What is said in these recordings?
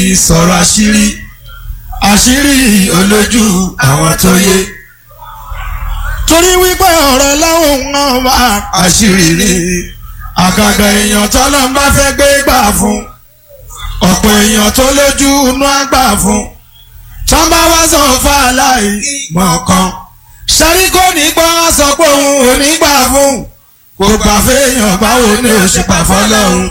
sọ̀rọ̀ àṣírí àṣírí olójú àwọn tó yé torí wípé ọ̀rọ̀ láwọn ọba àṣírí ni àgàgà èèyàn tọ́lọ́ ń bá fẹ́ gbé gbà fún ọ̀pọ̀ èèyàn tó lójú inú àgbà fún tọ́ba wá sọ fàlàyé mọ̀ọ́kan ṣẹ́rí kò ní gbọ́ sọ pé òun ò ní gbà fún kò gbà fẹ́yàn báwo ni ó ṣe pà fọ́lọ́hún.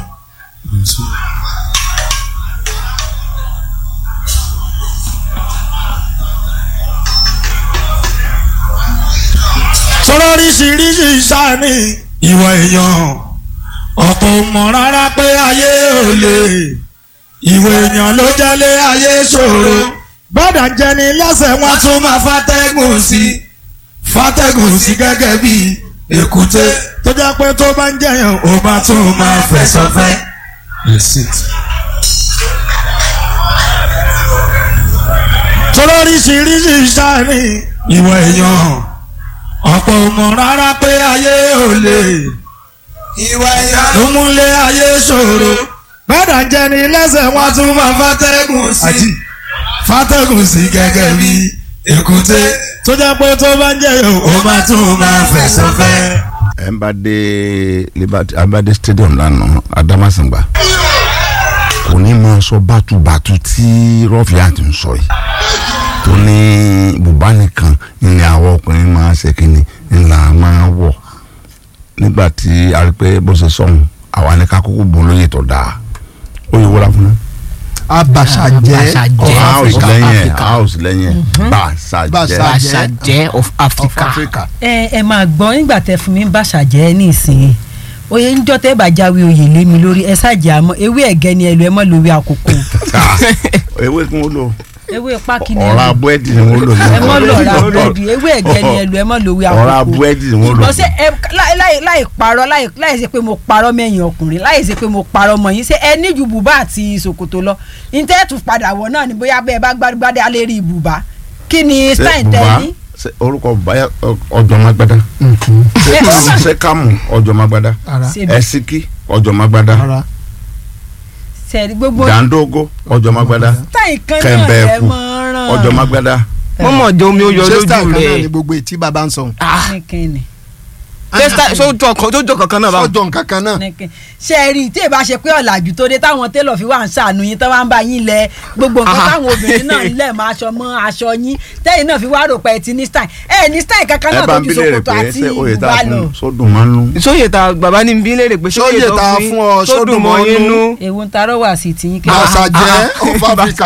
sọ̀rọ̀ oríṣiríṣi sáni ìwà èèyàn ọ̀pọ̀ mọ̀ rárá pé ayé ò lè ìwà èèyàn ló jẹ́lé ayé ṣòro bọ́dà jẹni lẹ́sẹ̀ wọn tún máa fàtẹ́gùn sí fàtẹ́gùn sí gẹ́gẹ́ bí èkúté tó jẹ́ pé tó bá ń jẹyàn ó bá tún máa fẹ̀sọ̀fẹ́. sọ̀rọ̀ oríṣiríṣi sáni ìwà èèyàn ọ̀pọ̀ mọ̀ rárá pé ayé ò lè ìwà ìyá ló múlé ayé ṣòro bọ́dà jẹni lẹ́sẹ̀ wọn tún máa fàtẹ́gùn sí fàtẹ́gùn sí gẹ́gẹ́ bí èkúté tó jẹ́ pé tó bá ń jẹ́ yòó ó máa tún máa fẹ̀sọ̀ fẹ́. ẹ ń bá dé liberty abade stadium lánàá adamasingba kò ní máa sọ bátúbátú tí rọfíàtì ń sọ yìí tó ní bùbá nìkan ní àwọn ọkùnrin máa ṣe kínní ńlá máa wọ̀ nígbà tí a rí pé bó ṣe sọ̀hún àwa ní ká kúkú bùn lóye tó dáa ó yẹ wọ́n fún un abasajẹ Abasajẹ. house lẹ́yìn ẹ̀ Africa. house lẹ́yìn ẹ̀ bàṣàjẹ́ Bàṣà- Bàṣàjẹ́ of of Africa. Africa. ẹ ẹ máa gbọ́ nígbà tẹ fún mi ń bàṣà jẹ́ nísìnyí oyè ń jọ́ tẹ́ bá jáwé oyè lé mi lórí ẹ ṣáàjì àmọ́ ewé ẹ̀gẹ́ ni ẹ lò ẹ mọ́ lórí àkókò ewé kí wọ́n lò ewé pákí ni ẹ ọ̀rá lò búrẹ́dì ni wọ́n lò ní ẹ mọ́ lọ́ra búrẹ́dì ewé ẹ̀gẹ́ ni ẹ lò ẹ mọ́ lórí ọ̀rá àkókò búrẹ́dì ni wọ́n lò ṣùgbọ́n ṣé ẹ láì láì- láì parọ́ láì láì ṣe pé mo parọ́ mẹ́yìn ọkùnrin láì ṣe pé mo parọ́ mọ́ yín ṣé ẹ ní ju bùbá àti ṣòkòtò lọ intẹ́ẹ̀tù padà wọ̀ náà ni bóyá bẹ́ẹ̀ bá gbádùgbádé alẹ́ rí bùbá kí ni Ṣé stein tẹ́ bùbá ní. ṣé orúkọ bùbá yẹ ọjọ́ magbada Ṣé ọmọ- ṣé kámù ọjọ́ magbada ara ṣe bí- ẹsíkí ọjọ́ magbada ara ṣe gbogbo dàńdógó ọjọ́ magbada stein kan náà kẹ̀mbẹ́ ẹ ẹ̀kú mọ́ ràn ọjọ́ magbada mọ́mọ́ jẹ́ omi ó yọ ṣé style lójú kan náà ni rẹ̀. gbogbo etí bàbá ń sọ. ní kíni. sójọ kankan náà báwọn. sọjọ nǹkan kan náà. nìkan ṣe é rí i tí èbá ṣe pé ọ̀làjú tó dé táwọn télọ̀ fi wà ń ṣàánú yín tó wá ń bá yín lẹ gbogbo nǹkan Aha. táwọn obìnrin náà ń lẹ̀ mọ́ aṣọ mọ́ aṣọ yín tẹ́yìn náà fi wá rò pé ẹ ti ní style ẹ ní style kankan ẹ náà bá tó ń ju bílẹ̀ rẹ̀ ṣòkòtò pé àti ṣé oyè tá ìbúbá a lọ. fún sódùn máa ń lù sóyè ta bàbá ní bí léèrè pé Sóyè ta fún ọ, sódùn mọ́ sódùn yín mọ́ nú. èwo ń tarọ́ wà sí tiyín kí Bàṣàjẹ́ of Africa.